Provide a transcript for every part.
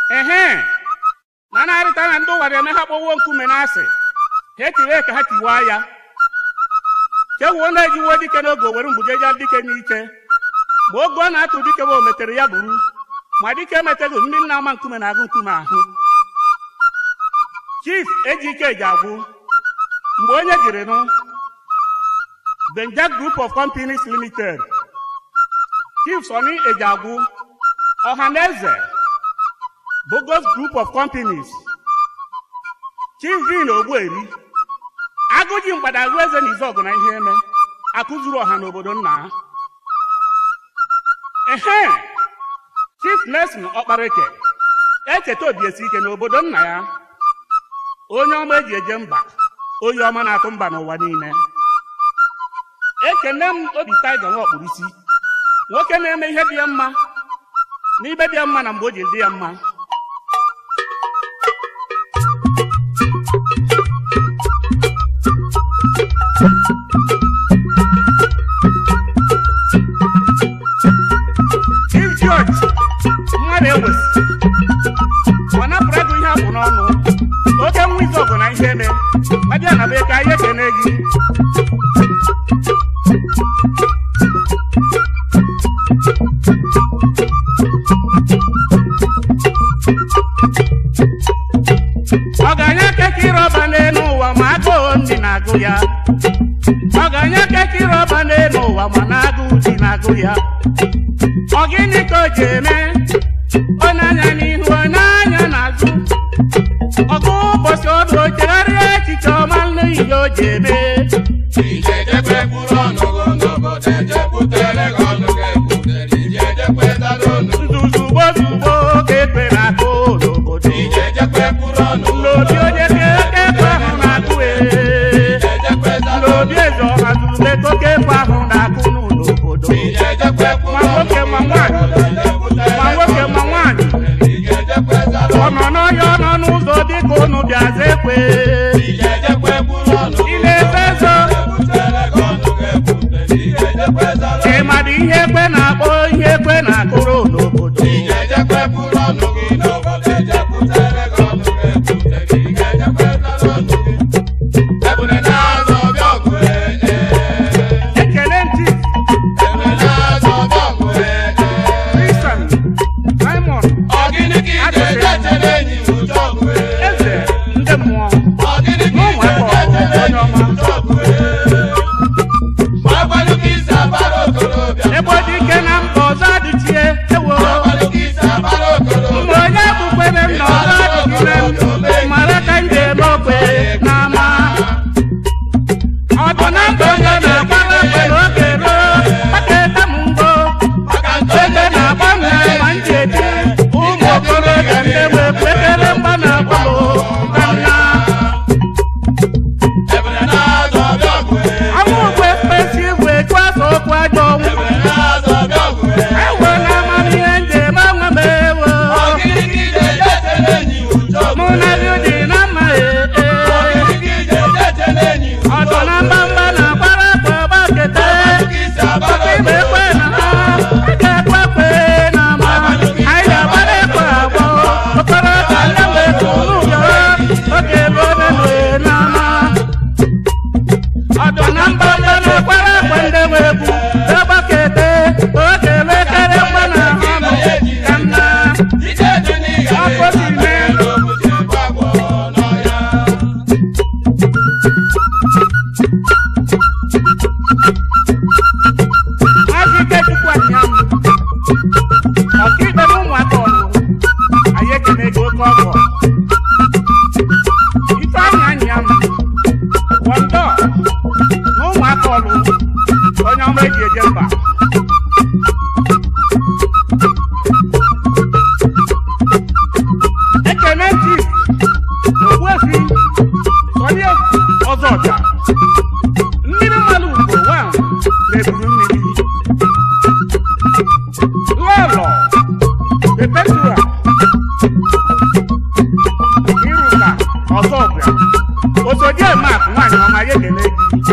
ehe na na-arịta na ndị ụwa na-eme ha kpọwuo nkume n'asị ha etiwe ka ha tiwaa ya kewuo na-ejiwo dike n'oge o were mgbujeja dike n'ike ma oge ọ na-atụ dike bụ o metere ya buru ma dike emeteghị mmiri na-ama nkume na-agụ nkume ahụ chief ejike ji agwụ mgbe onye jiri nụ benjak group of companies limited chief soni ejagwu ọhaneze bogos group of companies chief vin ogbueri agụji mgbadagụ eze na izọgụ na ihe eme akụzuru ọha n'obodo nna ha ehe chief nelson ọkpareke echeta obiesi ike n'obodo nna ya onye ọma eji eje mba onye ọma na-atụ mba n'ụwa niile ekene m obi taiga nwa ọkpụrụisi nwoke na-eme ihe dị ya mma n'ibe dị ya mma na mgbe o ji dị ya mma Chief George mmadụ ewesi ọ napụrụ ego ihe abụ n'ọnụ oke nwa izu ọgụ na ihe eme abịa na be ka anyị ekene gị ọganya kekiri ọba n'elu ụwa ma agụụ ndị na-agụ ya ọganya kekiri ọba n'elu ụwa ma na-agụụ dị na-agụ ya ọ gịnị ka o ji eme ọ na-anya n'ihu ọ na-anya n'azụ ọgụ ụbọchị ọdụ o chegharịa echiche ọma n'ihe o ji eme Ijejekwe kwuru ọnụ gị n'obodo ejekwutere gị ọnụ gị ekwutere ijejekwetara ọnụ nzuzugbo zugbo ka ekpe na-akụ n'obodo Ijejekwe kwuru ọnụ n'obi onye ka eke ekpe ahụ na-akụ ee ijejekwetara n'obi eze ọha zurube ka oke ekpe ahụ na-akụ n'obodo Ijejekwe kwuru ma nwoke ma nwaanyị ma nwoke ma nwaanyị Ijejekwetara ọ nọ n'ọhịa ọ nọ n'ụzọ dịka unu bịaza ekwe Ijejekwe kwuru ọnụ ị na-efe ezo ekwutere gị ọnụ gị ekwutere ijejekwetara ị mara ihe ekwe na-akpọ ihe ekwe na-akụrụ n'obodo Ijejekwe kwuru ọnụ gị n'obodo ejekwutere gị ọnụ gị ekwutere ijejekwetara ọnụ gị Ebune na-azọ ọbịa ọgụ ee ee ekele ntị Ebune na-azọ ọbịa ọgụ ee ee kristian simon Ọ gịnị ka ị ga-eje chere enyi m ụjọ ọgụ ee eze ndị mmụọ Ọ gịnị ka ị ga-eje chere enyi m ụjọ ọgụ ee Ma agbalị ka isi abara okorobịa ebe ọ dị ike na mba ọzọ adịchie ewo Ma agbalị ka isi abara okorobịa mgbe onye bụkwere m na ọzọ adịghị m mara ka m ga-eme okwe n'ama ọ bụ na mba onye na-agbara okwe n'oge ruo maka ete m ngo Maka nke ebe na-agba m ma m ji eti ụmụ okorobịa ndị nwe kwekere mgba na-agba m ka nna Ebune na-azọ ọbịa ọgụ ee ọnwụ ugwe mkpesi igwe chụ afọ okwu ajọ ọnwụ Ebune na-azọ ọbịa ọgụ ee ewe na amamihe njem anwa m ewo Ọ gịnị ka ị ga-eje chere enyi m ụjọ ọgụ mụ na gị dị na mma Ọ ee gịnị ka ị ga-eje chere enyi m ụjọ ọdụ na mgbamgba na-agbara akpa ọgba kete Ka isi abara igbe ekwe na ha a ga-ekwe ekwe na ama anyị ga-agbara ekwe agbọ okorobịa ndị mgbe kuru ụjọ oge ebe obe nwe na ama ọdụ na mgbamgba na-agbara akpa ndị nwe egwu ọgba kete oge elekere mgba na ha nọ ka nna Ijeje na ị Afọ si mee. ga-ere obodo egbu agwọ n'ọhịa Maazị Ikechukwu Anyam, ọkaikpe na ụmụaka ọrụ, anyị ekene gị oke ọgọ. Ifeanyị Anyam, Wọndọ na ụmụaka ọrụ, onye ọma eji eje mba. Ekene Chief, Ogbuefi, Sọnị Ọzọbịa, mmiri mmanụ ugbo wa na-eburu mmiri lọlọ pepetua iruka ọzọbịa osodi emak nwaanyị ọma ya ekele gị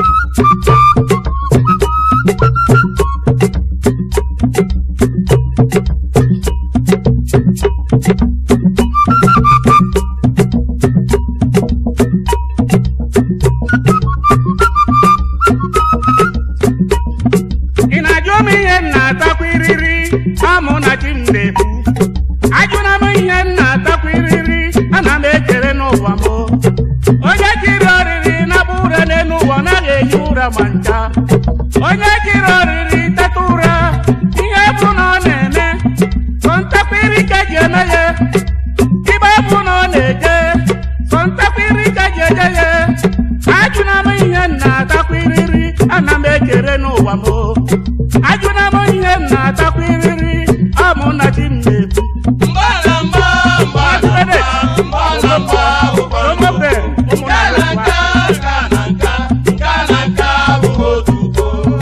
ma ncha onye jiri oriri teta ụra ihe bụ na ọ na-eme sọ ntakwiri ka ji eme ya ibe bụ na ọ na-eje sọ ntakwiri ka ji eje ya ajụna m ihe m na-atakwiriri ana m ekere n'ụwa m ajụna m ihe m na-atakwiriri ọ mụ na chi m na-ekwu Mgbalamba, mgbalamba, mgbalamba, ụkọchukwu. Nka na nka, nka na nka, nka na nka bụ otuto.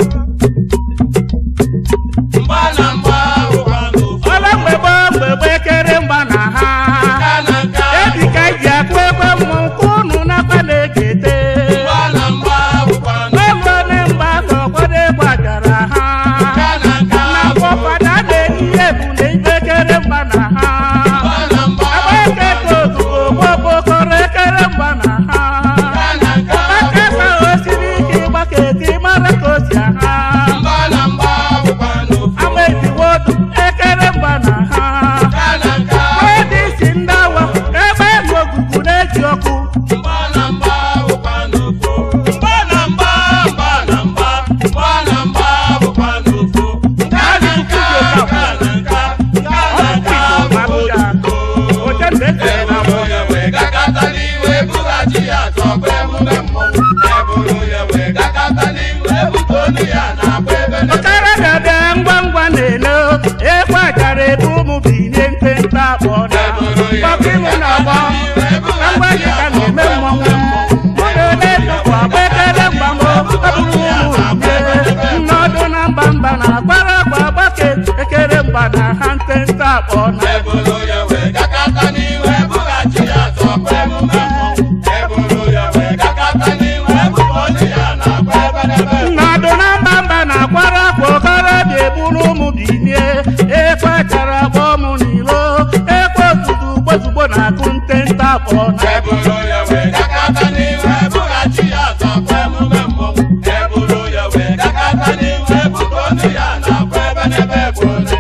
Mgbalamba, ụkọchukwu. ọla mgbegbe mgbegbe ekere mgba na ha Nka na nka, ebi ka ji akụ egbe mmụ nke unu nakwa na-ekete mgbalamba, ụkọchukwu. n'ụlọne mgba ka ọkwado egbe ajara ha Nka na nka, na-akpọ fada na-eyi ihe bụ na ibe ekere mgba na ha mgbalamba, agba ekete ozugbo gbọgbokọrọ ekere mgba na ha nka na nka, akasa o siri ike ịgbaka eti mara ka o si aha mgbalamba, ụkọchukwu. ama ejiwodu ekere mgba na ha Nka na nka, Edi isi ndị awa ebe elu ogugu na-eji ọkụ mgbalamba, ụkọchukwu. Mgbalamba, mgbalamba, mgbalamba, ụkọchukwu. Nka na nka, nka na nka, nka na nka bụ otuto. oche mgbe esere na Eburu ya wee gakọta n'iwe bughachi ya tọpụ emume mmọnwụ. Eburu ya wee gakọta n'iwe bute olu ya na-agba ebe n'ebe. ọkara ga-abịa ngwa ngwa na-ele ekwe achara ebe ụmụ binye nte nte akpọ na gbakọ ịmụ na agbọ na ngwa gị ka na-eme mmọnwụ mụ na ole nnukwu agba ekele mgbanwe ọbụrụ ụmụ nye nnọdụ na mba mba na agbara agba agbake ekere mgba na ha nte nte akpọ na Eburu ya wee gakọta n'iwe bughachi ya tọpụ emume mmọnwụ. Eburu ya wee gakọta n'iwe bute olu ya na-agba ebe n'ebe. nnọdụ na mba mba na agbara akwa okorobịa eburu ụmụ binie ekwe achara agba ụmụ n'ilo ekwe ozugbo gbozugbo na-akụ nte nte akpọ na Eburu ya wee gakọta n'iwe bughachi ya tọpụ emume mmọnwụ. Eburu ya wee gakọta n'iwe bute olu ya na-agba ebe n'ebe bụ ole.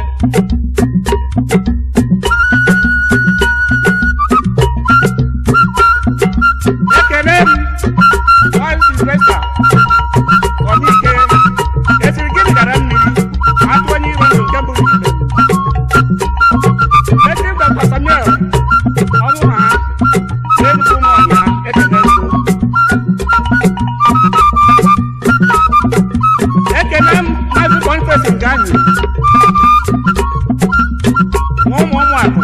ekele m Maazị Sylvester Ọdike esiri gịnị gara mmiri atụ onye iro ndụ nke mbụ n'ime esi Dr. Samuel ọnwụ na ha na-enukwu ụmụ ọnya ekele nso ekele m Maazị Boniface Nganyi nwa ụmụ ụmụ akụ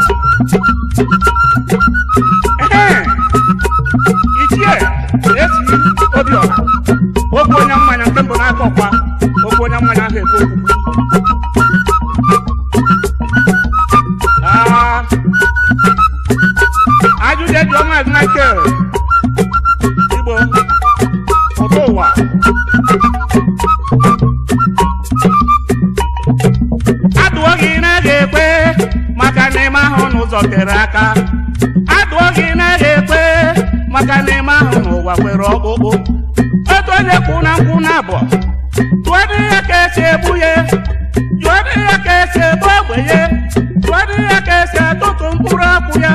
Ehe! ichie esi obiọha okwu onye mmanya nke mbụ n'aka ọkwa okwu onye mmanya ahụ ekwu okwu Ah, ajụjụ eji ọma Michael igbo ụtọ ụwa adụọ gị na-aga ekwe maka na ịma ahụ n'ụzọ tere aka adụọ gị na-aga ekwe maka na ịma ahụ n'ụwa nwere ọkpụkpụ otu onye kwụ na nkwụ na abụọ tụọ dị ya ka esi egbu ya tụọ dị ya ka esi egbu ogbe ya tụọ dị ya ka esi atụtụ mkpụrụ akwụ ya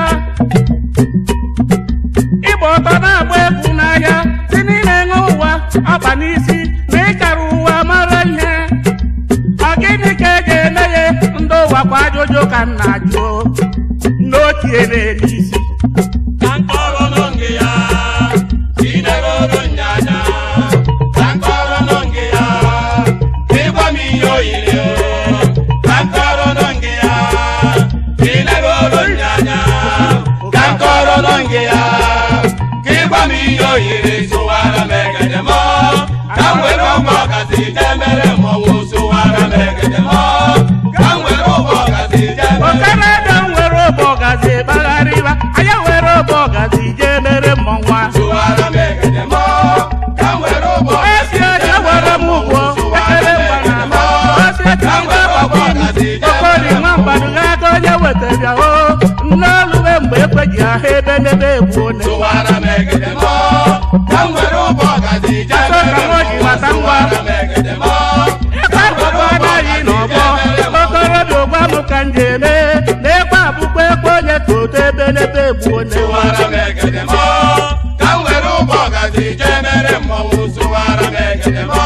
ịgba ọtọ na-agba egwu n'ahịa si n'ime ṅụ ụwa ọba n'isi na ịkara ụwa mara ihe ọ gịnị ka e ga-eme ya ndị ụwa kwa ajụjụ ka m na-ajụ n'otie na-eme isi Ka nkọrọ n'oge ya, idegoro nyanya. Ka nkọrọ n'oge ya, ịgwa m ihe o yiri. Ka nkọrọ n'oge ya, idegoro nyanya. Ka nkọrọ n'oge ya, ka ịgwa m ihe o yiri. Sụwara m egede m, ka m were ụgbọ ọgazi jee mere mmọnwụ. Sụwara m egede m, ka m were ụgbọ ọgazi jee mere okarada nwere obe ọgazi gbagharịba anya were obe ọgazi jee mere mmọnwụ ahụ Sụwara m egede m, ka m were ụgbọ esi eje were m ụgwọ ekele mgba na ama osi eji ngwa gbakwa imi okori nwa mgbaduga aka onye wetara o nne olube mgbe ekweji ahụ ebe n'ebe egbu one Sụwara m egede m, ka m were ụgbọ ọgazi jee Achọ ka mere m o ji mata ngwa. Sụwara m egede m, ekwe abụkwa anaghị n'ọgbọ okorobịa ụgba m ka m ji eme na ekwe abụkwa ekwe onye ka oto ebe n'ebe egbu one sụwara m egede m, ka m were ụgbọ ọgazi jee mere mmọnwụ. Sụwara m egede m,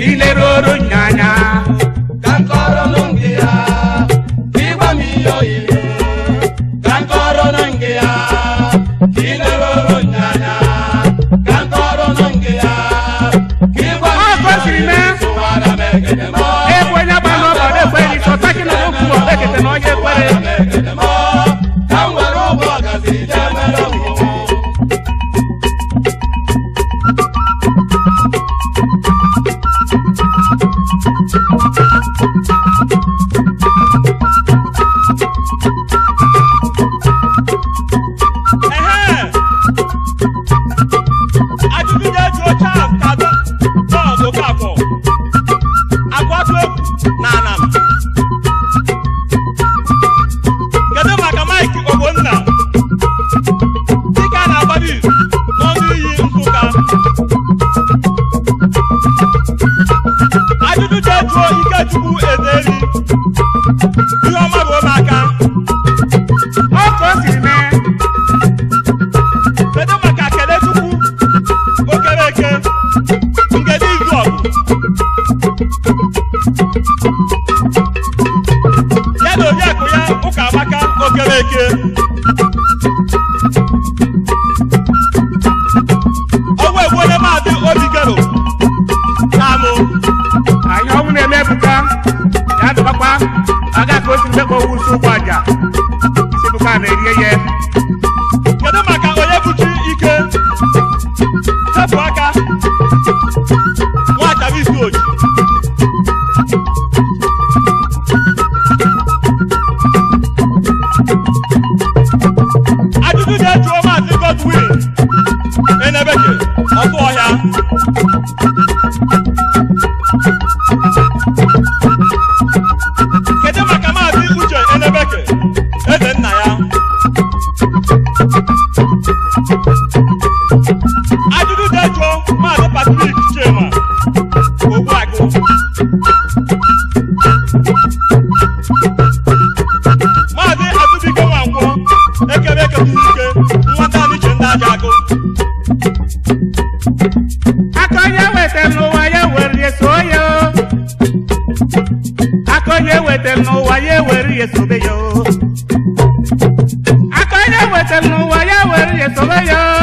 chineroro nyanya ka nkọrọ nụ nke ya ịgwa m ihe oyiri ka nkọrọ nụ nke ya ka ị na-eroro nyanya ka nkọrọ nụ nke ya ka ịgwa m Ọ ihe gosiri na- oyiri sụwara m ekele m egwu onye gba n'ọbọdọ ekweri sọtaki na okwu ma ekete na onye ekwere Sụwara m ekele m ka m were ụgbọ ọgazi jee mere mmụọ Ehe! Ajụjụ ga-ejuo Charles Kado John Okafor agwatụ egwu na anam kedu maka Mike Ogbonna dịka a na-agbado izu n'ọnụ iyi Nsụka ajụjụ ga-ejuo Ikechukwu Ederi ihe ọma bụ ụmụaka ọ ka o siri mee kedu maka kelechukwu okereke ngede izu ọgụ ya na oriakụ ya ụka amaka okereke ọgwụ egbuole maazị obigero na-amụ anyị ọnwụ na-eme ebuka ya dụbakwa aga ka o si mgbe ka owu usu ụgbọ aja isi ebuka na-erie ya kedu maka onye buchi ike sepụ aka nwachabisi oji ajụjụ ga-ejuo maazị godwin enebeke ọtụ ọhịa kedu maka maazị uche enebeke eze nna ya ajụjụ ga-ejuo maazị patrik chema ogbuagụ maazị azụbike nwankwọ ekebe ekebiri ike nwata n'iche ndị aja agụ aka onye weta n'ụwa ya were ya so ya o. aka onye weta n'ụwa ya were ya sobe ya o. aka onye weta n'ụwa ya were ya sobe ya o.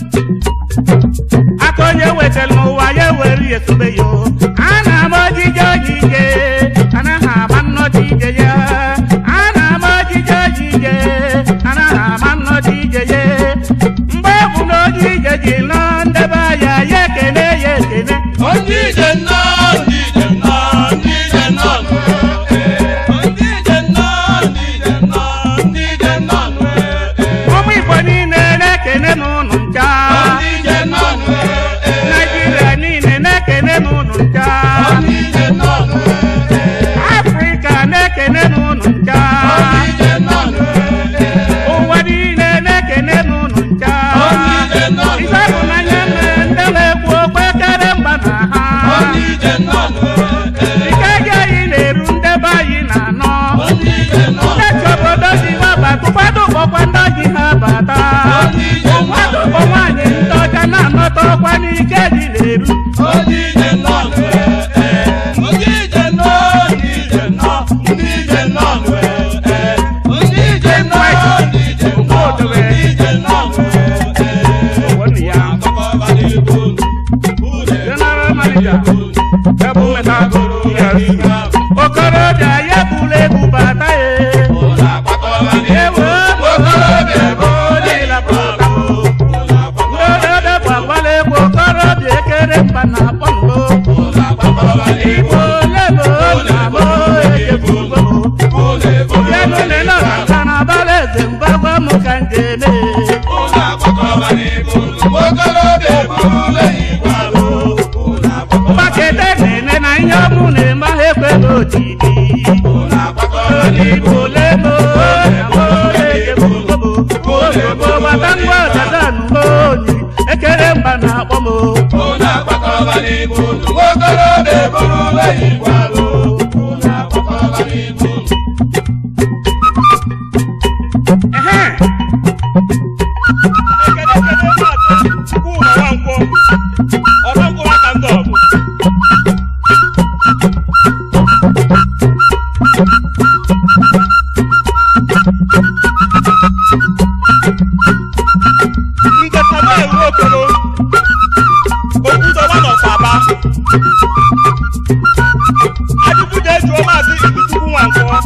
aka onye weta n'ụwa ya were ya sobe ya o. ana m ojije ojije anaghị ama nnọchi ije ya ana m ojije ojije anaghị ama nnọchi ije ya mgbe ọ bụ na ojije ji nọ ndebe ya ya ekene ya ekene Ndị ije nnọọ, ndị ije nnọọ, ndị ije nnọọ nụ, ee. Ndị ije nnọọ, ndị ije nnọọ, ndị ije nnọọ nụ, ee. ụmụ igbo niile na-ekene n'ụnụ ncha Ndị ije nnọọ nụ, ee. naijiria niile na-ekene n'ụnụ ncha Ndị ije nnọọ nụ, ee. afrịka na-ekene n'ụnụ ncha Ndị ije nnọọ nụ, ee. ụwa niile na-ekene n'ụnụ ncha Ndị ije nnọọ nụ, ife bụ n'anya mere ndị na-ekwu okwu ekere mba na ha Ndị ije nnọọ nụ, ee. ike gị anyị na-eru ndebe anyị na-anọ Ndị ije nnọọ nụ, ndechi obodo ji ha bata ụfọdụ kpọkwa ndị ji ha bata Ndị ije nnọọ ụfọdụ nụ, kpọ nwaanyị ndị ọcha na-anọta ọkwa n'ike ji na-eru Ndị ije nnọọ nụ, ee. Ndị ije nnọọ, ndị ije nnọọ, ndị ije nnọọ nụ, ee. Ndị ije nnọọ, ndị ije nnọọ, ndị ije nnọọ nụ, ee. Wani ya general manager ebu meta EFCC okorobịa ya buru ebu bata ya ewe okorobịa ebe olila bata ndị ododo gbagbala egwu okorobịa ekere mba na akpọ ngo igbo lebo na mo ejebugo bịanụ lele ọkaka na abala eze mgbagwa m ka njeme mgbakete na-ene na ihe ọmụ na-eme ahụ ekweghị otiti Igbo lebo na mo ejebugo ozugbo gbata ngwa ọdada nụgo onyi ekere mba na akpọ m ehe ekele ekele maazị chukwuma nwankwọ ọzọ mkpụrụ aka ndị ọgụ nkwọ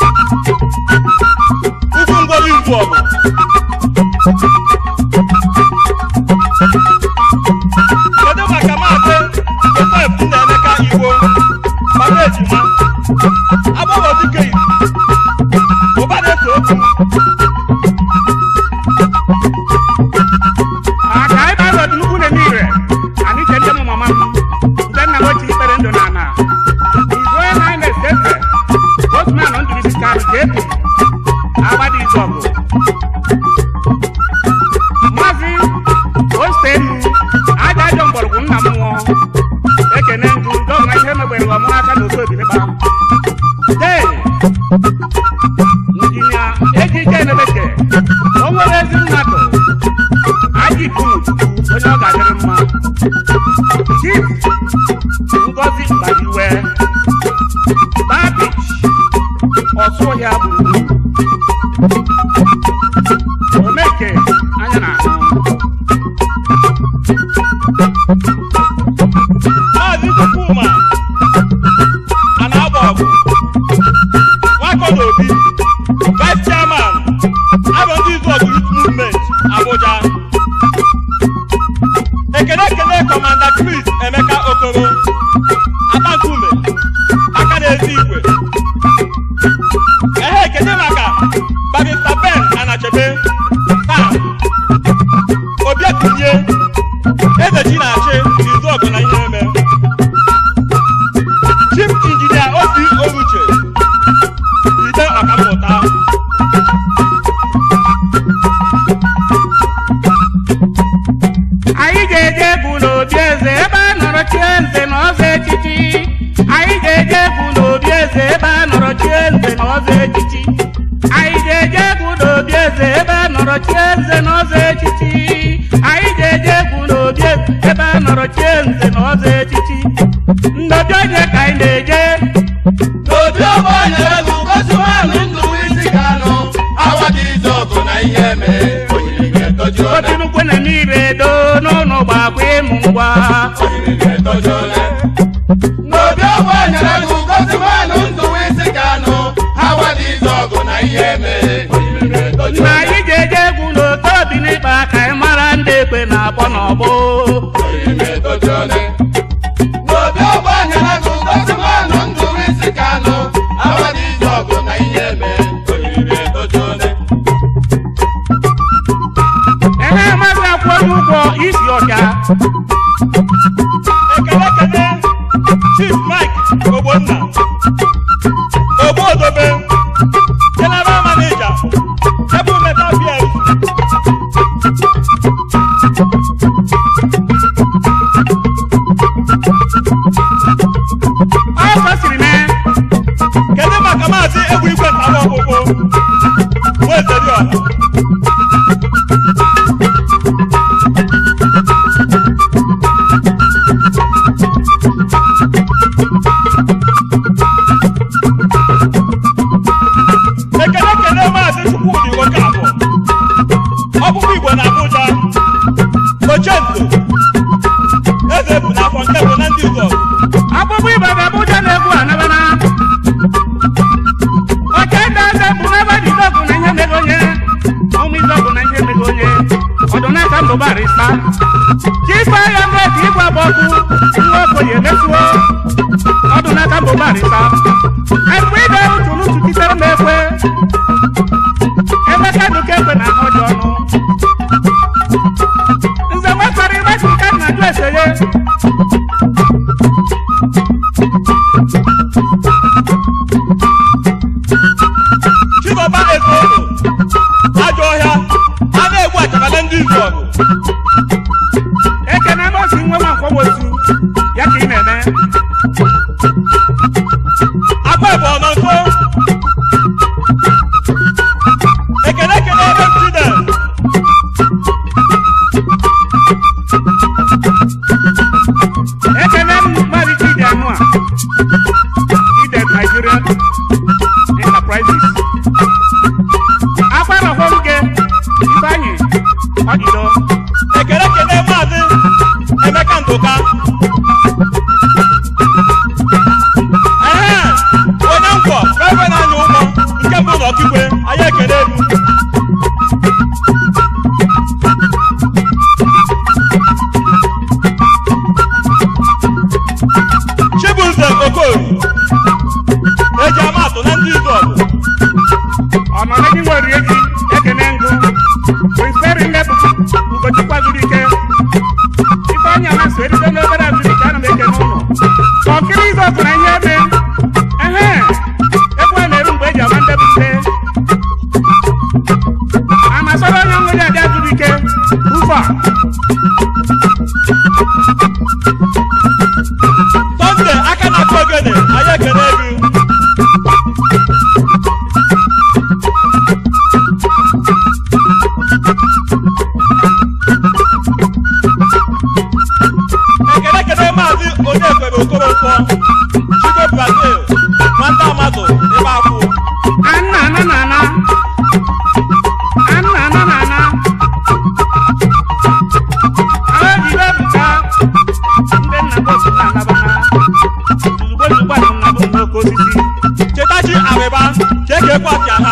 ugwu ngwọrọ izu ọgụ kedu maka maazị josef nnaemeka igbo maka ejima agbọghọ dike izu ụba na-eso okwu aka ebe a lọdụ nnukwu na-eme ire anyị je ndị mụ mama m ndị nna m ochie ikpere ndụ na ana izu onye na anyị na-ese ese osman ndụrisi ka nke ebi agbada izu ọgụ maazị ostenu aja ajọ mgbọrọgwụ nna m nwụọ ekene ndụ dọna ihe megbere ọmụ aka na ofe obilikpa dee injinia ejike enebeke o nwere ezi mmadụ aji kumututu onye ọ ga-adịrị mma chief ngozi gbadiwe babich ọsụọhịa gburugburu omeke anya na ahụ maazị chukwuma a na-agba ọgụ nwakọna obi vice chairman abụ ndị izu ọgụ youth movement abuja ekele ekele kọmanda chris emeka okoro atankume aka na-ezi igwe ehe ekele maka barista ben anachebe taa obiatinye eze chi na-achị n'izu ọgụ na ihe eme chief injinia osi oruche ide ọkammụta anyị ga-eje egwu n'obi eze ebe a nọrọ chie nze na ọzọ echichi anyị ga-eje egwu n'obi eze ebe a nọrọ chie nze na ọzọ echichi anyị ga-eje egwu n'obi eze ebe a nọrọ chie nze na ọzọ echichi anyị ga-eje egwu n'obi eze ebe a nọrọ chie nze na ọzọ echichi nnobi onye ka anyị na-eje n'obi ọgbọ nyere gị gosimanụ ndụ isi kanụ awadị izu ọgụ na ihe eme oyiri ga-etoju ole otinukwu na mmiri edo n'ụlọ gbakwa ịmụ ngwa oyiri ga-etoju ole n'obi ọgbọ nyere gị gosimanụ ndụ isi kanụ awadị izu ọgụ na ihe eme oyiri ga-etoju na ole anyị ga-eje egwu n'oke obi n'ikpa ka anyị mara ndị ekpe na-akpọ n'ọgbọ oyiri ga-etoju ole n'obi ọgbọ nyere gị gosimanụ ndụ isi kanụ awadị izu ọgụ na ihe eme oyiri ga-etoju ole ebe maazị akwụ onye ụgwọ isi ọcha ekele ekele chief mike ogbonna ogbodobe general manager tebụl metal plc ọ gosiri na kedu maka maazị egwu igwe ntawa ọkpụkpụ nwezeriọha ekele ekele maazị chukwudi okafọ ọkpụkpụ igbo na abuja ochendo eze bụ n'afọ nke bụ na ndị ụzọ akpụkpọ ibe ga abụja na-egwu anabana ọcha ndị eze bụ n'ebe dị izọgụ na ihe mego onye ụmụ izọgụ na ihe mego onye ọdụ n'aka mbụbarịsa chifa ya mmebi igwe abọgụ nwa okenye emesuo ọdụ n'aka mbụbarịsa mgbe ide utu n'utu titere m ekwe emeka duka ekwe na ahụ dị ọnụ nze nwekwara ịgbasi ka nna jụ eseye chigoba ezeogo ajọ ọhịa a na-egbu achakala ndị izu ọgụ ekene n'osi nwe nwa nkwowosu ya ka ị na-eme akwa ebe ọ nọ nso izu ọkụ na ihe eme ehe ekwe na-eru mgbe eji ama ndebute a na-asọrọ onye ọṅụ ya dị azụrụ ike ufe a Sọnde aka na-akụ ogene anyị ekele gị ekele ekele maazị Onyekwere Okoronkwo Chigo Brazil nwata Amazụ ebe akwụ Anna ana na ana Anna ana na ana Ahụ ejiri ebuka ndị nna bụ otu na-anabana ozugbo ozugbo a na bụ n'oke osisi chetachi arịba ka eke ekwe afịa ha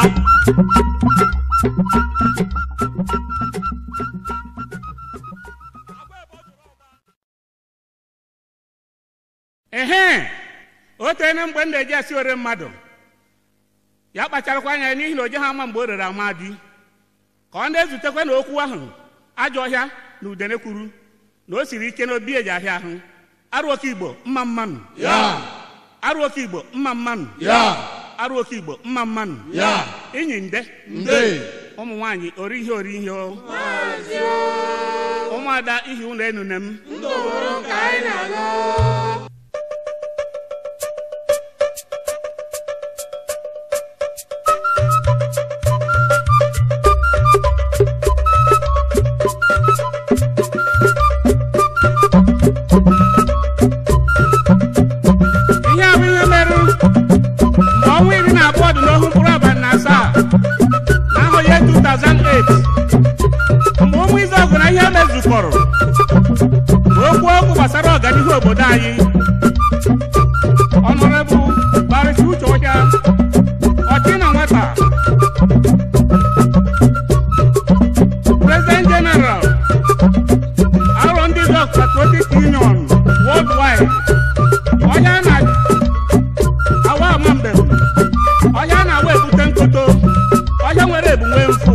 ehe o teene mgbe m na-eji esi ore mmadụ ya kpacharakwa anya n'ihi na o ji ha ama mgbe o rere amadi ka ọ na-ezutekwa na okwu ahụ ajọ ọhịa na udene kwuru na o siri ike na obi eji ahịa ahụ arụ oke igbo mma mmanụ ya arụ oke igbo mma mmanụ ya arụ oke igbo mma mmanụ ya inyi nde nde ụmụ nwaanyị ori ihe ori ihe o ụmụada ihi ụlọ enune m ihe a bụ ihe merụ mgbe ọnwa iri na abụọ dị n'ohu mkpụrụ abalị na asaa n'ahụ ya 2008 mgbe ụmụ izu ọgụ na ihe mezukọrọ okwu okwu gbasara ọganihu obodo anyị ọnọrebụ barịta uche ọhịa ọchị na nwata president general arọ ndị dọk patriotic union worldwide ọhịa na awa ama mbem ọhịa na-awa ebute nkoto ọhịa nwere ebunwe mfu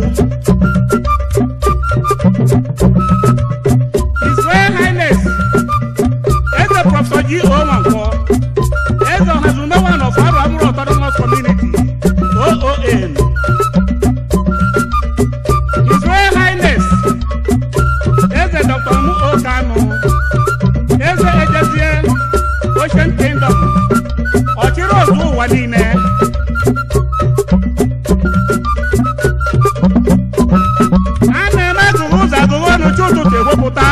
His Royal Highness Eze Prọfesọ G.O. Nwankwo Eze Ọhazumewan of Arụ Amụrụ Autonomous Community OON His Royal Highness Eze Dr. Mu O. Kanu Eze Ejezie Ocean Kingdom ọchịrị ozu ụwa niile a na-eme agụghị ụzọ agụghị ọnụ chi ụtụtụ ewepụta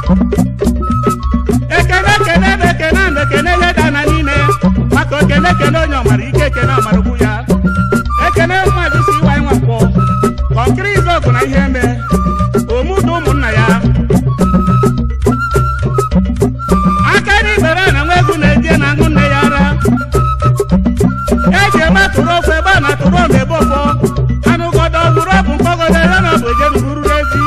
ekene ekene na ekene na ekene ihe dana niile maka okene ekene onye ọmara ike ekene ọmara ugwu ya ekene mmadụ si ịwa ịnwa mkpọ kọnkịrị izu ọgụ na ihe eme omudu ụmụnna ya aka ndị ibere na nwa egwu na-eje na aṅụ nne ya ara eji eme atụrụ ofe ebe a na-atụrụ ọma ebe ọfọ anụgodo ọhụrụ ọbụ mkpọgodo ya na bụ eje n'uru ezi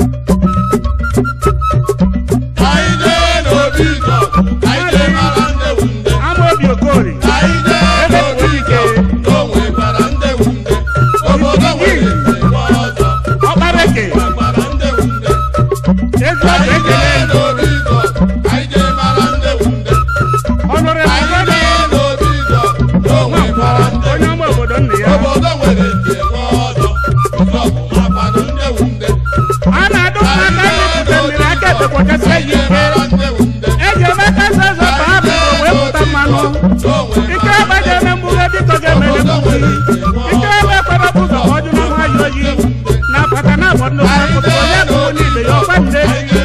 anyị jee n'obi ịzọ anyị jee mara ndewu nde ama obi okori anyị jee n'obi ịzọ na o nwekwara ndewu nde obodo nwere ndewo ọzọ ọkpareke nwekwara ndewu nde ezi ọbụ anyị ekele jee n'obi ịzọ anyị jee mara ndewu nde ọnụrụ anyị ebugodi jee n'obi ịzọ na o nwankwo nwekwara ndewu onye ọma obodo nna ya obodo nwere ndewo ọzọ ụzọ bụ makwanụ ndewu nde a na-adụ mma aka mmepụta mmiri aka ekpekwachasị ya anyị jee ike mara ndewu nde eji eme kasa ọzọ ka ha bụ wee pụta mmanụ ike ebe ji eme mgbughe biko ga-emere mgbughe ike ebe kwere bụ ụzọ ka ọ dị na nwayọ oyi na apata na abọ nnukwu akụkụ onye bụ onye ibe ya ọkwa nde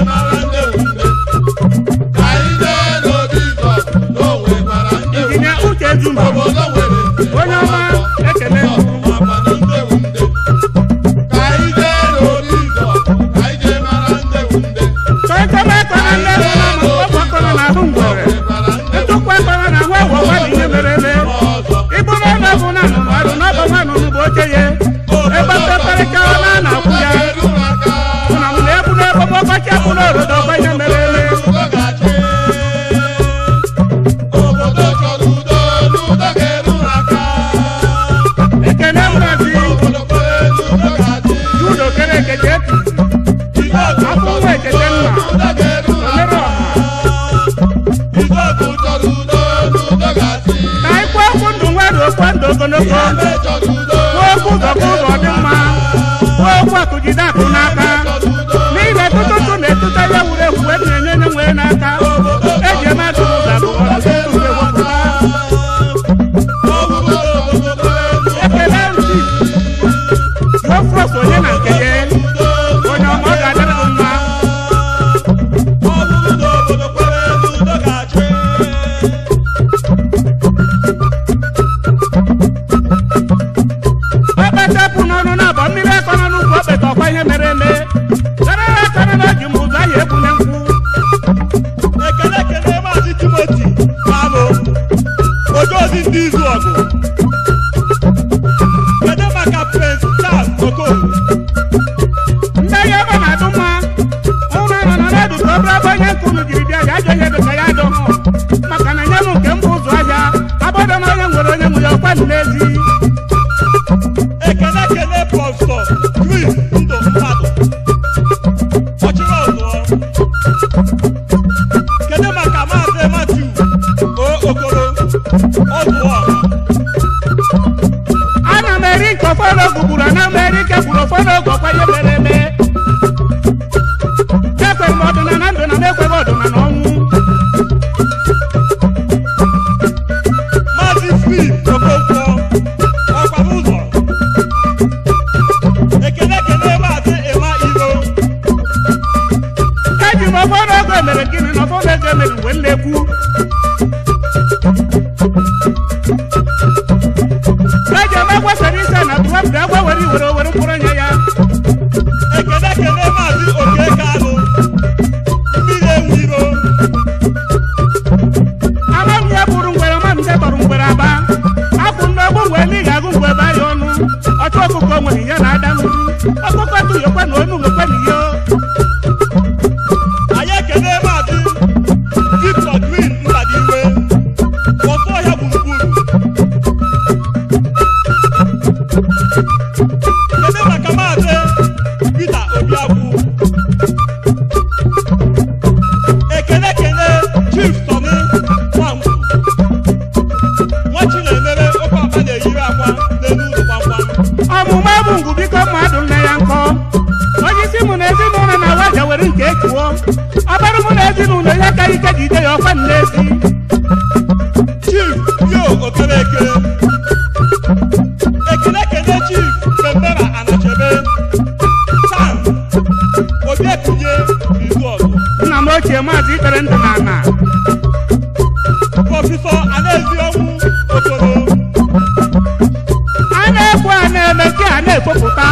injinia uche ezumba onye ọma ekele chọọ ichebe ekọna ndị ebe na ma mkpọpụ akọna na ahụ ngwere ntụkwu ekọna na ahụ ewu ọgwa dị ogologo kwuo okwu ụzọ ka ụzọ dị mma kwuo okwu akụ jide akụ n'aka n'ihi na tụtụtụ na-etute ya wuru ewu wee na-enye nye nwee n'aka eji eme atụ ụzọ abụọ ọtụtụ ewepụta ekele ntị ofros onye na nke ya onye ọma ọ ga-adịrị gị mma okpetepụ n'ọnụ na abọ mmiri akọ n'ọnụ ugwu okpete ọkwa ihe mere eme karịrị akarị na oji m ụzọ ahụ ebunye nkwụ ekele ekele maazị timoti kalụ ojeozi ndị izu ọgụ kedu maka prince charles okoro ndị ahịa ebe na-adụ mma ụlọ nọ na n'ọdụ ka ọ bụrụ ebe onye nke unu jiri bịa ya ajọ ihe dịka ya adọ hụ maka na nye m nke mbụ ụzọ ahịa abọdọ na onye nwere onye nwe ya ọkwa dị n'ezi ekele ekele prọfesọ chris ndụ mmadụ ọchịrị ọzụọ kedu maka maazị matiu o okoro ọzụọ ana m eri nke ofe n'ogu gburu ana m eri nke gburu ofe n'ogu ọkwa ihe mere eme ekwere m ọdụna na ndụ na m ekweghị ọdụna na ọnwụ maazị filip okonkwo ọkwara ụzọ ekele ekele maazị ịma iro eji m ofe n'ogu emere gịnị na ofe n'ogu emere uwe nnekwu eji m egwefere ise na tụwapụta egwe were iwere owere mkpụrụ nye ya ekele ekele maazị oke kalụ mmiri enwe iro ama m ihe bụrụ ngwere ma m nde kpọrọ ngwere aba akwụ nnọgbu ngwere n'ihi agụ ngwe ebe ahịa ọnụ ọchụ ọkụkọ nwere ihe na-ada nru ọkụkọ tụghịkwa na onu nwekwa na ihe anyị ekele maazị victor green mbadiwe ọzọ ọhịa gburugburu kedu maka maazị peter obiagwu ekele ekele chief soni nwangwu nwa chinemere oke ọkpa na-eyiri akwa n'elu ụzọ gbamgbam ọmụmụ bụ ngwu biko mmadụ nne ya nkọ onye isi mụ na ezinụlọ na waja were nke ekuo ọbara mụ na ezinụlọ ihe ka ike ji ide ya ọkwa nnezi chief yo okereke ekele ekele chief bembera anachebe sam obiekunye izuọgụ nna m ochie maazị ikpere ndụ na ana prọfesọ anaezi ọnwụ okoro a na-ekwu a na-eme nke a na-ekpopụta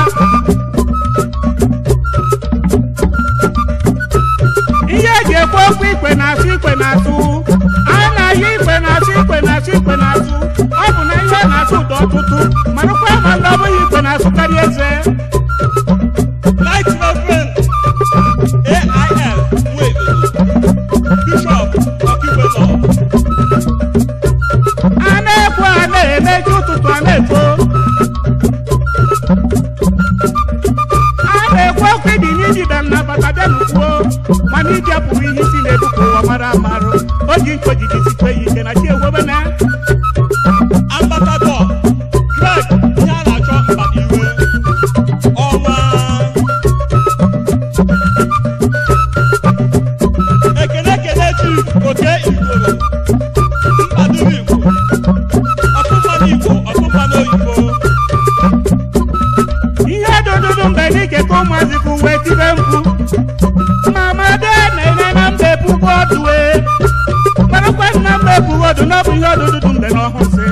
ihe eji ekwu okwu ikwe na-asụ ikwe na-asụ a na-ahịa ikwe na-asụ ikwe na-asụ ikwe na-asụ ọ bụ na ihe na-asụ ụda ọtụtụ marakwa ma ndị ọ bụghị ikwe na-asụkarị eze light reverend ail nwedodo bishọp ọkiwelọ a na-ekwu a na-eme ji ụtụtụ a na-efo a na-ekwu okwu ibi n'ijibe m na bata bịa n'ukwuo mana iji apụrụ ihe isi na-ebu ka ụwa mara amarụ o ji nkwe jiji sikwe ya ike na chi ewebena ambasadọ greg ihe a na-achọ mbadiwe ọnwa ekele ekele chief oke igoro mkpadoro igbo ọtụmma n'igbo ọtụmma n'oyibo ihe dụdụdụ mgbe n'ike ka ụmụazị ka uwe tibe mkpu mama de na-ene na mba ebugo ọdụwe marakwa na mba ebugo ọdụ na ọ bụ ihe ọdụdụdụ mgbe na ọhụsị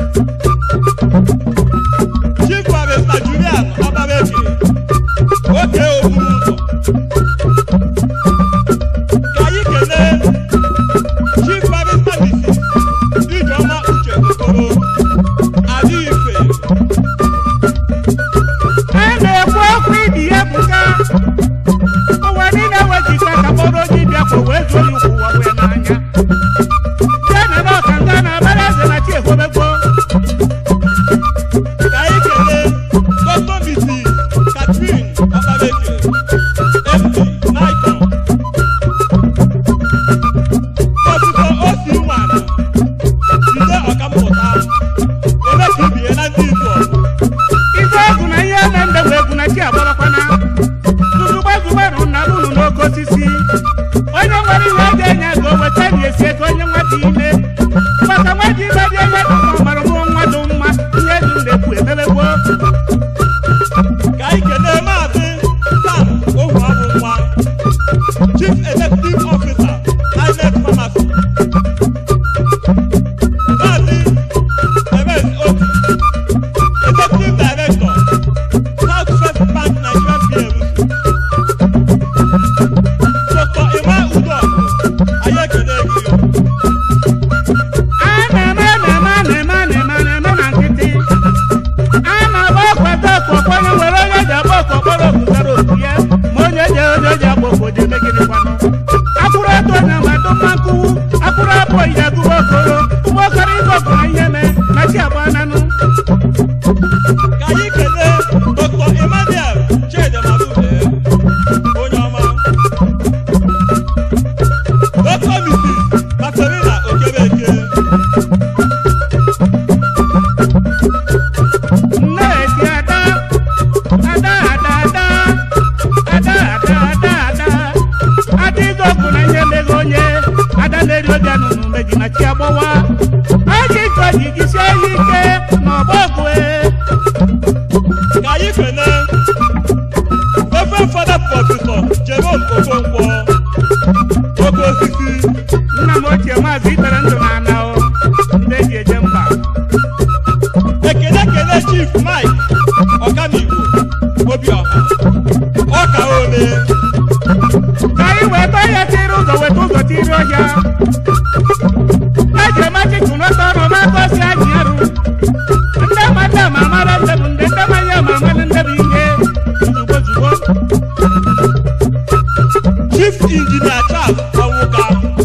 chief barista julian ọbabeji oke okpuru ụzọ ka anyị kelee chief barista mrs ijeọma uche okoro adị ife a na-ekwu okwu ibi ya bụga ụwa niile wejikwa ka kpọrọ oji bịakwa wee zuo ya ukwu ụwa wee n'anya jee na ọka nga na abara eze na chi ekwebekwo ka anyị kelee dr mrs catherine ọbabeji md obodo eme gịnị kwanụ akwụrụ eto na mmadụ mma nkụwu akwụrụ abụ oyi agụba okoro ụgbọ okoro ibe ọkọrọ ihe mee na chi agba nanụ ka anyị kelee dr emmanuel chidemarude onye ọma dr mrs katerina okebeke nne eti ada ada ada ada ada ada ada ada adịghị ọkụ na ihe meghe onye ada na-eri obi anụnụ meji na chi agbawa aji iko ji jisie ya ike n'ọgbọ ọgụ e. ka anyị kelee ofe fada prọfesọ jerome okonkwo oke osisi nna m ochie maazị itere ndụ na ana o ndị eji eje mba ekele kele chief mike ọkamigbo obiọha ọka ole ka anyị wee tọọ ya tiri ụzọ weta ụzọ tiri ọhịa eji emachichụ n'ọtọ ọnụ na-akọsi anyị arụ ndị ma ndị ma amara ndị bụ ndị ndị manya ma amalị ndị bụ ihe ozugbo ozugbo chief injinia charles ọwụka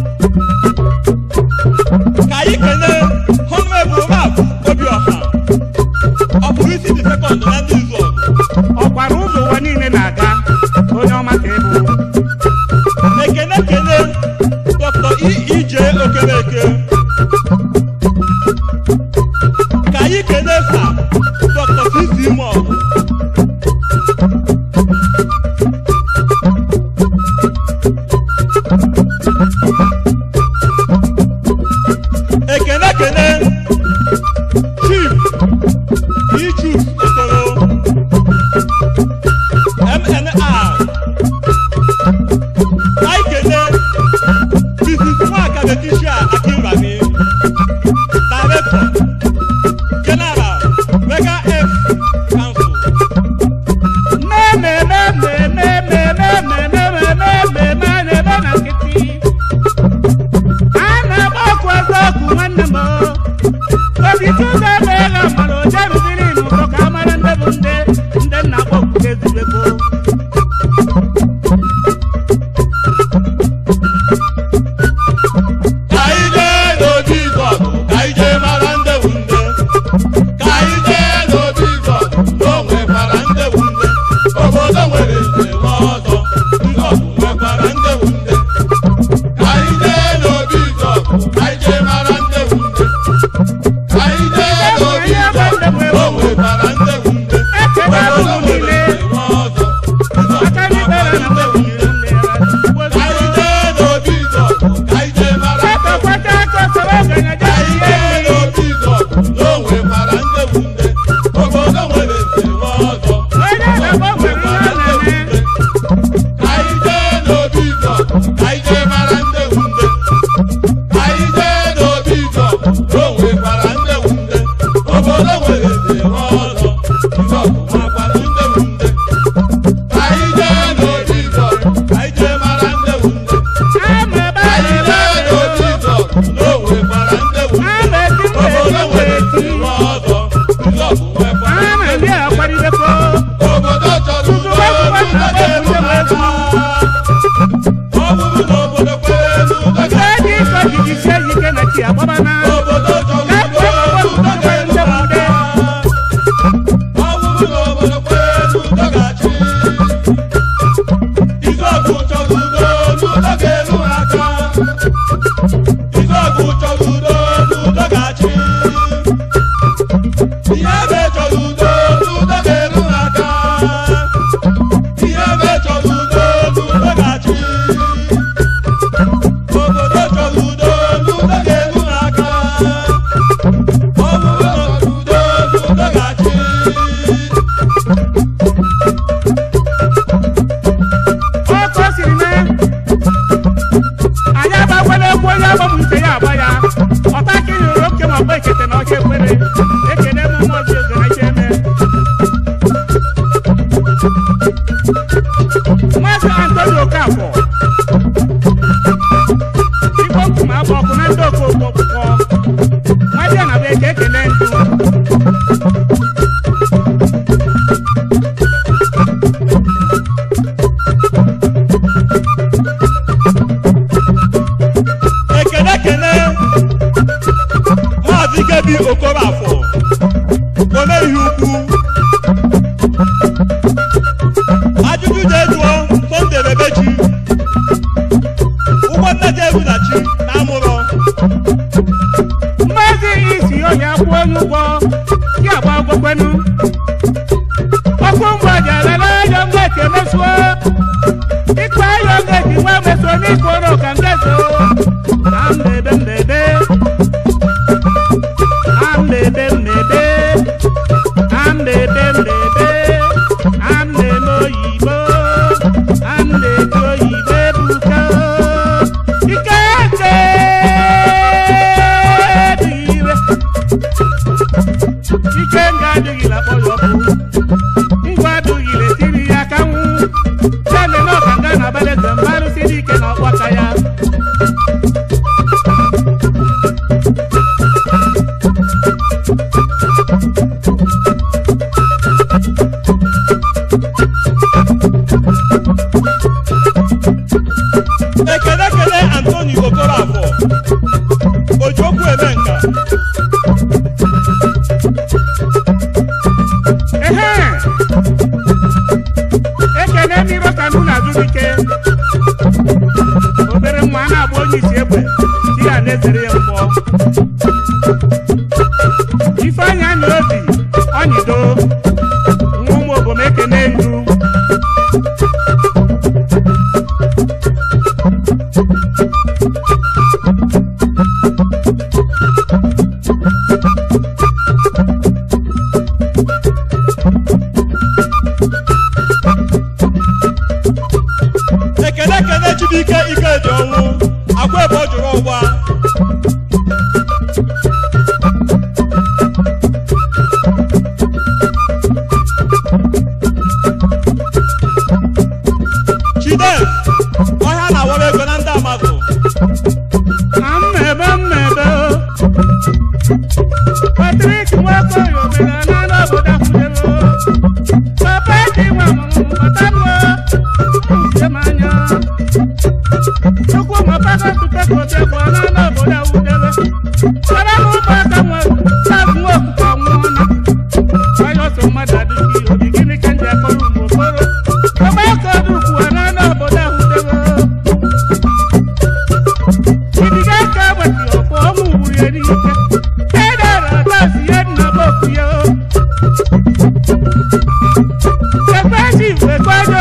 ka anyị kelee honorable map obiọha ọ bụrụ isi dị sekọnd na ndị izu ọgụ ọkwara ụzọ ụwa niile na-aga onye ọma ka ịbụ ekele kele dr ije okemeke ka anyị kelee sa dr cc mọgụ ekele kele chief ichus okoro mnr anyị kelee mrs nwaka leticia akinrami director general mega f council mmemmemmemmemmemmemmemmemme a na-eme na nkịtị a na-agba ọkụ eziokwu nwanne m obi tụzọ emeghe mara oje rubiri n'ụzọ ka a mara ndị bụ ndị ndị nna akpọ okwute ezubego Ka anyị jee n'obi Izọgụ, ka anyị jee mara ndị bụ nde. Ka anyị jee n'obi Izọgụ, na o nwekwara ndị bụ nde. Obodo nwere nze nwe ọzọ, Izọgụ nwekwara ndị bụ nde. Ka anyị jee n'obi Izọgụ, ka anyị jee mara ndị bụ nde. Ka anyị jee n'obi Izọgụ, na o nwekwara ndị bụ nde. ekele Obodo abụghị nwere niile nze nwe ọzọ, Izọgụ aka n'ibere na nwekwara mgbe ndị bụ nde. ugbo Ka anyị jee n'obi Izọgụ, ka anyị jee mara ndị bụ nde. kwata aka soro ogenye Ka anyị jee n'obi Izọgụ, na o nwekwara ndị bụ nde. Obodo nwere nze nwe ọzọ, onye na-agba nwere ihe ọ na-eme Ka anyị jee n'obi Izọgụ, ka anyị jee mara ndị bụ nde. Ka anyị jee n'obi Izọgụ, na o nwekwara ndị bụ nde. Obodo nwere nze nwe ọzọ, Izọgụ nwekwara ndị bụ nde. Ka anyị jee n'obi Izọgụ, ka anyị jee mara ndị bụ nde. ama ebe Ka a anyị na-eme jee n'obi Izọgụ, na o nwekwara ndị bụ nde. ama eti mba Obodo eti nwere eti nze nwe ọzọ, Izọgụ nwekwara ama ndị ndị a kwaridekwa Obodo chọrọ udo, udo ga-eru aka. Ọ bụrụ na obodo kwere n'udo nke ga- dị ịkọ jiji sie ya ike na chi agbabana obodo chọrọ udo, udo ga-eru aka. Ọ bụrụ na obodo kwere n'udo ga-achị. Izọgụ chọrọ udo, n'udo ga-eru aka. Izọgụ chọrọ udo, n'udo ga-achị. Ihe ebe chọrọ udo, n'udo ga-eru aka. Ihe ebe chọrọ udo, n'udo ga-achị. Obodo chọrọ udo, n'udo ga-eru aka. Ọ bụrụ na udo, n'udo ga-achị. ọkọ siri mee anyị agbakwala egwu onye agbamụ ite ya agba ya ọta ka ị hụrụ oke ma ọgba ekete na ọcha ekwere ekene m mmụọ ji oge na eme maazị antoni okafọ igbo nkume agba ọkụ na ndị okooko ọkpụkpọ nwadị na bụ eke ekene ndụ Nnebi Okorafor ome ihe ukwu ajụjụ jee jụọ Sunday Bebechi ụgbọ nnaji ebunachi na amụrọ mmazi isi onye akwụ onye ụgwọ si agba ụgwọkwenu ọkụ mgbe jalala ayọ ngeti emesuo ikpe ayọ ngeti nwa mesuo n'ikoro ka ngezo na mbebe mbebe na mbebe mbebe na mbebe mbebe na mbebe oyibo na mbebe oyibo ebuka ike eke dịgire ike nga adịghịla kpọrọ ọkụ ngwa adịghịle tiri ya ka nwụ sele na ọkanga na abalị mbarụ siri ike na ọkpaka ya ekele kele Anthony Okorafor ojiokwu eme nka ehe ekene mmiri ka nụ na-azụike obere nwa a na-agba onye isi egbe si ya na-ezere ya mgbọ ifeanya na obi ọnyịdo nwa ụmụ obom ekene ndu ekele kele Chibuike Ikedi ọnwụ akwa ebe ọ jụrụ ọgba Chidem ọhịa na-awara ego na ndị amadụ na mmebe mmebe Patrik Nwakoye omenala n'obodo Akwụdebe papa ji nwa mụrụ batambo uche m anya Chukwu mapaka tupekode bụ ọna n'obodo Awụdebe sara m ụmụaka nwe sabụ okuko nwụọna onye ọsọ mmadụ adịghị obi gịnị ka ndị akọrọ ụmụ okoro ọgbakọ dukwu ọna n'obodo Awụdebe Ibiga ka wati ọ̀pọ̀ ọmú wúre ní ike. Kẹ́dàrà láti yé nà bókú yó. Ṣèpẹ́ sì ìwé gbọ́dọ̀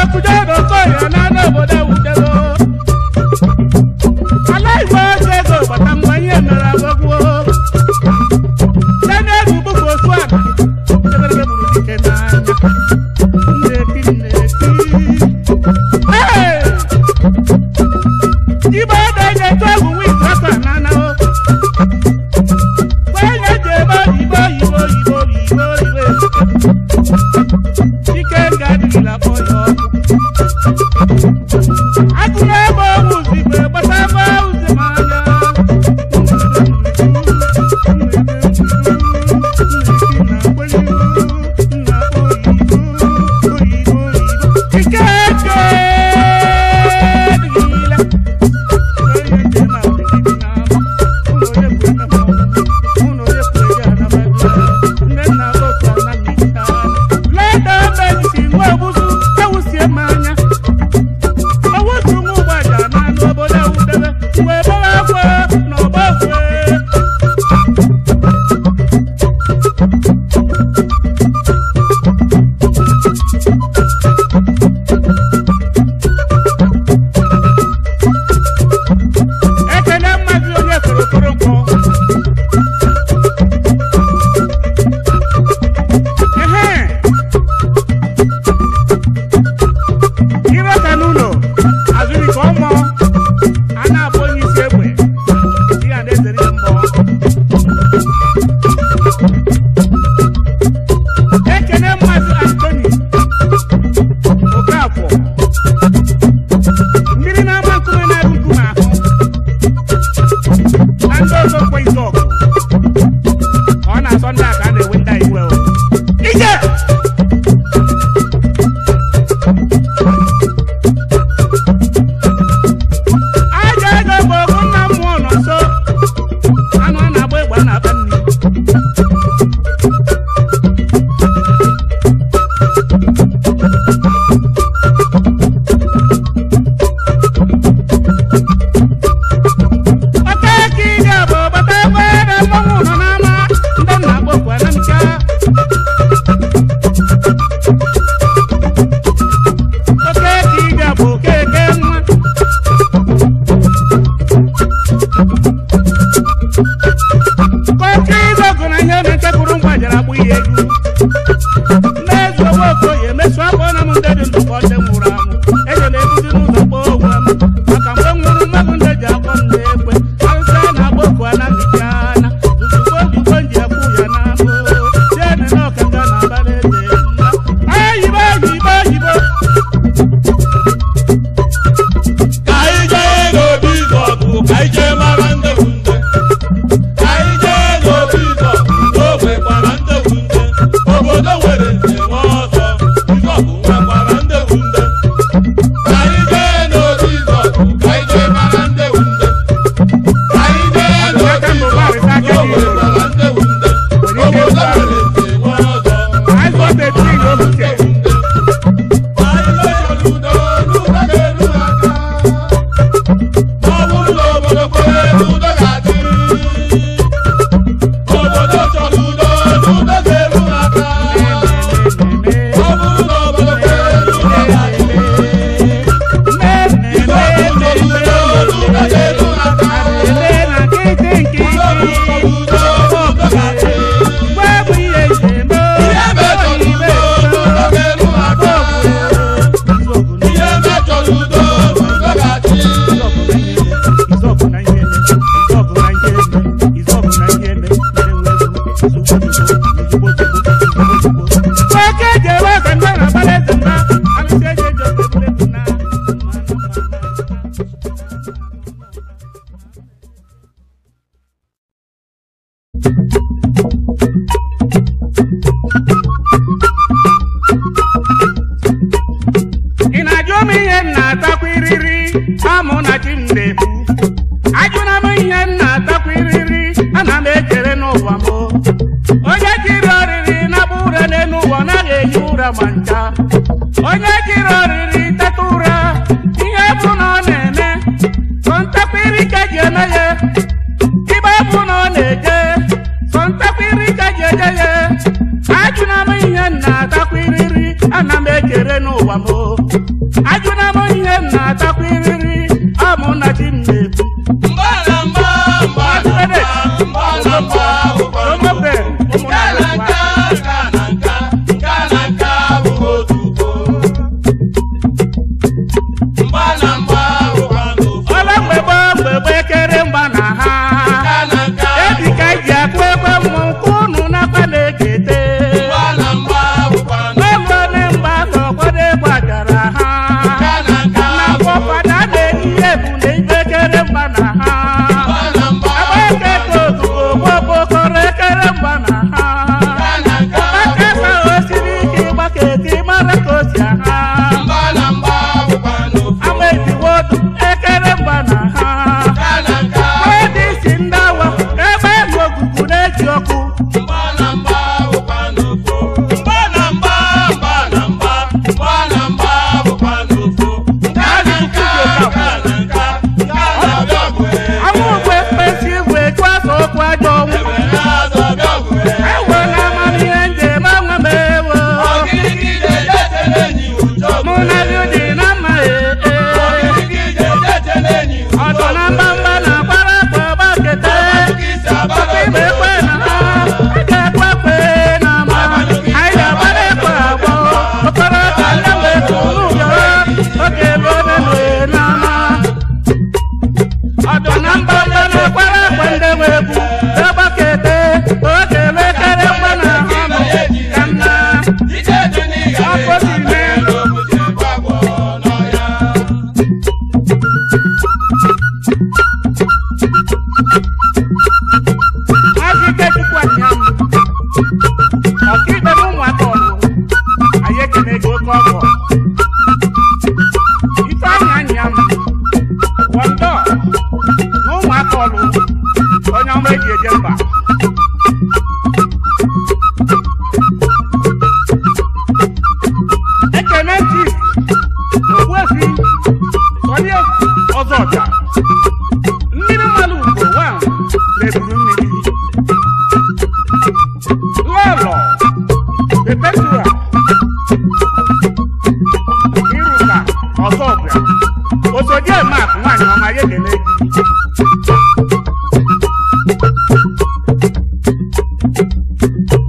na-agbụ ya egwu mmezu owe okoye emesu akpọ na m ndị dị ndụ ka ndị nwụrụ anwụ eje na-ebuzi n'ụzọ kpọọ onwe m maka mgbe m nwụrụ mmadụ ndị ji akpọ m na-ekwe arụsị a na-agba oku anaghịzi ana ozugbo ojigbo nji ekwu ya na abụ jene na ọkaka na abara eze mma ayibo ayibo ayibo Ka anyị jee n'obi ịzọgụ, ka anyị jee mara ndị bụ ndị. Ka anyị jee n'obi ịzọgụ, n'ogbe gbara ndị bụ ndị. Obodo nwere nze nwe ọzọ, ịzọgụ nwekwara ndị bụ ndị. Ka anyị jee n'obi ịzọgụ, ka anyị jee mara ndị bụ ndị. Ka anyị jee n'obi ịzọgụ, n'ogbe gbara ndị bụ ndị. Obodo nwere nze nwe ọzọ, I got the thing over ndị there. bụ ndị. Anyị mechara udo n'ụlọ ga-eru aka. Ọ bụrụ na obodo kwere n'udo ga-adị. Obodo chọrọ udo n'udo ga-eru aka. Ọ bụrụ na obodo kwere n'udo ga-adị. Igwe obodo chọrọ udo n'udo ga-eru aka. Udo bụ ụzọ udo n'udo ga-adị. Ihe mejọrọ udo n'udo ga-eru aka. Ihe mejọrọ udo n'udo ga-adị. ị na-ajụ m ihe m na-atakwa iriri amụ na chi m na-ebu ajụna m ihe m na-atakwa iriri ana m echere n'ụwa m onye jiri ọrịrị na-agba ụra n'elu ụwa ọ naghị ehi ụra ma ncha onye jiri ọrịrị teta ụra ihe bụ na ọ na-eme sọ ntakwa iri ka ji eme ya ibe bụ na ọ na-eje sọ ntakwa iri ka ji eje ya ajụna m ihe m na-atakwa iriri ana m echere n'ụwa m ajụna m ihe m na-atakwa iriri amụ na chi m na-ebu Mgbalamba, mgbalamba, mgbalamba, ụkọchukwu. Nka na nka, nka na nka, nka na nka bụ otu ugo. Mgbalamba, ụkọchukwu. ọla mgbe gboo mgbe gboo ekere mgba na ha Nka na nka, ebi ka ji akụ ekwe mmụ nke unu nakwa na-ekete mgbalamba, ụkọchukwu.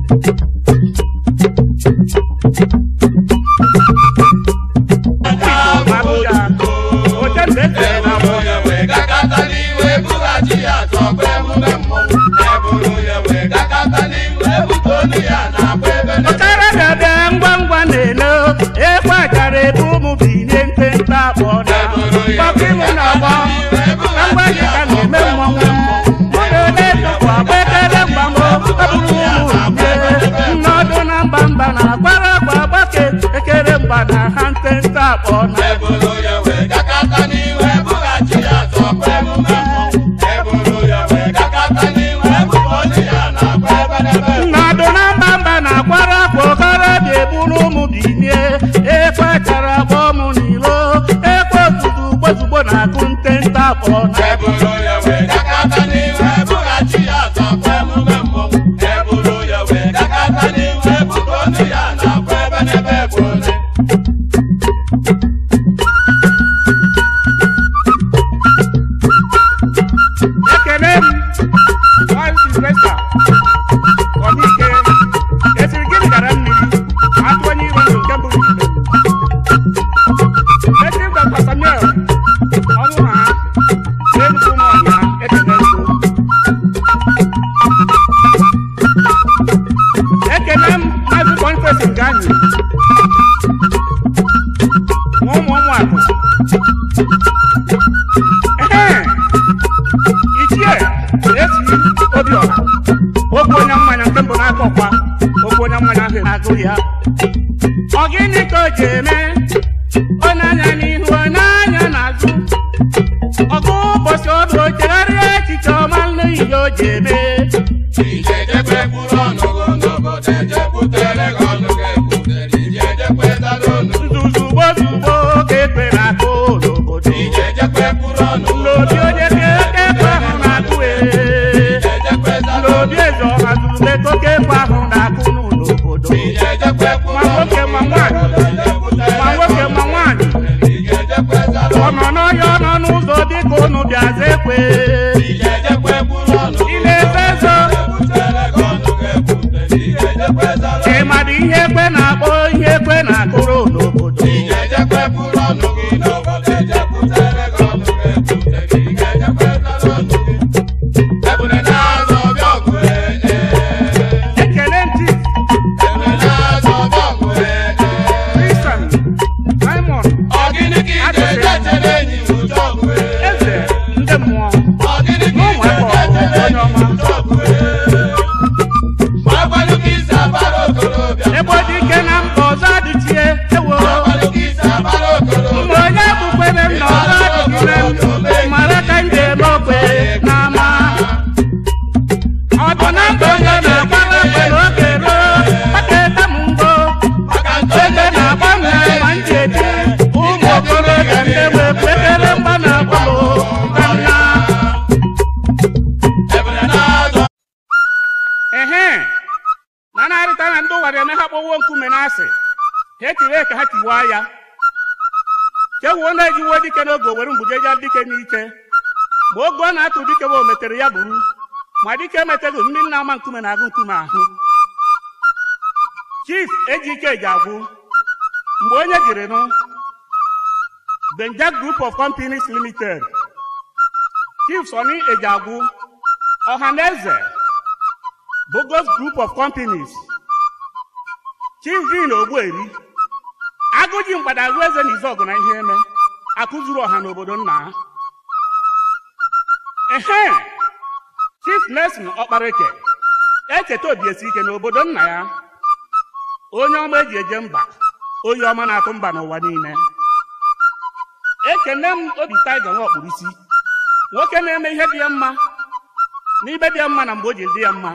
Abuja oche mgbe echere na mbụ Eburu ya wee gakọta n'iwe bughachi ya tọgbọ emume mmọnwụ. Eburu ya wee gakọta n'iwe bute olu ya na-agba ebe n'ebe. ọkara bịabịa ngwa ngwa na-ele ekwe achara ebe ụmụ binye ntente akpọ na kpọkịmụ na agba na ngwa dịka na-eme mmọnwụ mụ na ole tụkwa gbekere mgbamọ abụrụ ụmụ nye nnọdụ na mba mba na agbara agba agbake ekere mgba na ha ntente akpọ na Eburu ya wee gakọta n'iwe bughachi ya tọgbọ emume mmọnwụ. Eburu ya wee gakọta n'iwe bute olu ya na-agba ebe n'ebe. nnọdụ na mba mba na agbara akwa ọkara dị eburu ụmụ binye ekwe chara agba ụmụ n'ilo ekwe ozugbo gbozugbo na-akụ ntente akpọ na Eburu ya wee gakọta n'iwe bughachi ya tọgbọ emume mmọnwụ. Eburu ya wee gakọta n'iwe bute olu ya na-agba ebe n'ebe bụ ole. ekele m Wild Sylvester ọdịike esiri gịnị gara mmiri ma atụ onye iro ndụ nke mbụ n'ime Native Dr. Samuel ọnwụ na ha n'enugwu ụmụ ọnya ekele nso ekele m maazị Boniface Nganyi ma ụmụ ụmụ akụ Ehe! ichie esi obiọha okwu onye mmanya nke mbụ n'aka ọkwa okwu onye mmanya ahụ na-agụ ya ọ gịnị ka o ji eme ọ na-anya n'ihu ọ na-anya n'azụ ọgụ ụbọchị ọdụ o chegharịa echiche ọma n'ihi o ji eme Ijejekwe kwuru ọnụ gị n'obodo ejekwutere gị ọnụ gị ekwutere ijejekwe dara ọnụ nzuzugbo zugbo ka ekpe na-akụ n'obodo Ijejekwe kwuru ọnụ gị n'obi onye ka ekpe ahụ na-akụ ee Ijejekwe dara n'obi eze ọha zurule ka oke ekpe ahụ na-akụ n'obodo Ijejekwe kwuru ma nwoke ma nwaanyị ma nwoke ma nwaanyị Ijejekwe dara ọ nọ n'ọhịa ọ nọ n'ụzọ dịka unu bịaza ekwe Ijejekwe kwuru ọnụ ị na-efe ezo ekwutere gị ọnụ gị ekwutere ijejekwe dara ịmadụ ihe ekwe na-akpọ ihe ekwe na-akụrụ n'obodo Ijejekwe kwuru ọnụ gị n'obodo ejekwutere gị ọnụ gị ekwutere ijejekwe dara ọnụ gị Ebule na-azọ ọbịa ọgụ ee ee ekele ntị Ebule na-azọ ọbịa ọgụ ee ee kristian simon Ọ gịnị ka ị ga-eje chere enyi m ụjọ ọgụ ee eze ndị mmụọ Ọ gịnị ka ị ga-eje chere enyi m ụjọ ọgụ ee Ma agbalụ ka isi abara okorobịa ebe ọ dị ike na mba ọzọ adịchie ewo Ma agbalụ ka isi abara okorobịa mgbe onye bụkwere m na ọzọ adịghị m mara ka m ga-eme okwe n'ama ọ bụ na mba onye na-agbara okwe n'oge ruo maka ete m ngo Maka ebe na-agba m na ma m ji eti ụmụ okorobịa ndị wee kwekere mgba na-agba m na nna Ebule na-azọ ehe na narịta na ndị ụwa na-eme ha kpọwuo nkume n'asị ha etiwe ka ha tiwaa ya chewuo na-ejiwo dike n'oge owere mgbujeja dike n'ike ma oge ọ na-atụ dike bụ o metere ya buru ma dike emeteghị mmiri na-ama nkume na-agụ nkume ahụ chief ejike ji agwụ mgbe onye jiri nụ benjak group of companies limited chief soni ejagwu ọhaneze Bogos Group of Companies, Chivin Ogbueri, Agụji Mgbadagụ Eze na Izọgụ na ihe eme, akụzuru ọha n'obodo nna ha. Ehe, Chief Nelson Ọkpareke, echeta obiesi ike n'obodo nna ya, onye ọma eji eje mba, onye ọma na-atụ mba n'ụwa niile. Ekene m obi taiga nwa ọkpụrụ isi, nwoke na-eme ihe dị ya mma, n'ibe dị ya mma na mgbe o ji dị ya mma.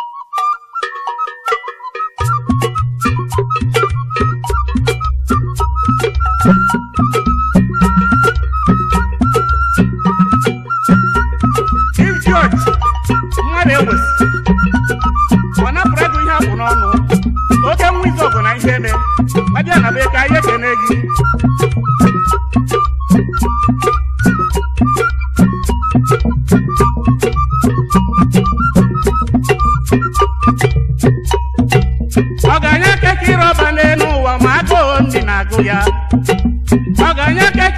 Chief George mmadụ ewesi ọ napụrụ ego ihe akwụ n'ọnụ oke nwa izu ọgụ na ihe eme abịa na be ka anyị ekene gị ya ọgaranya ka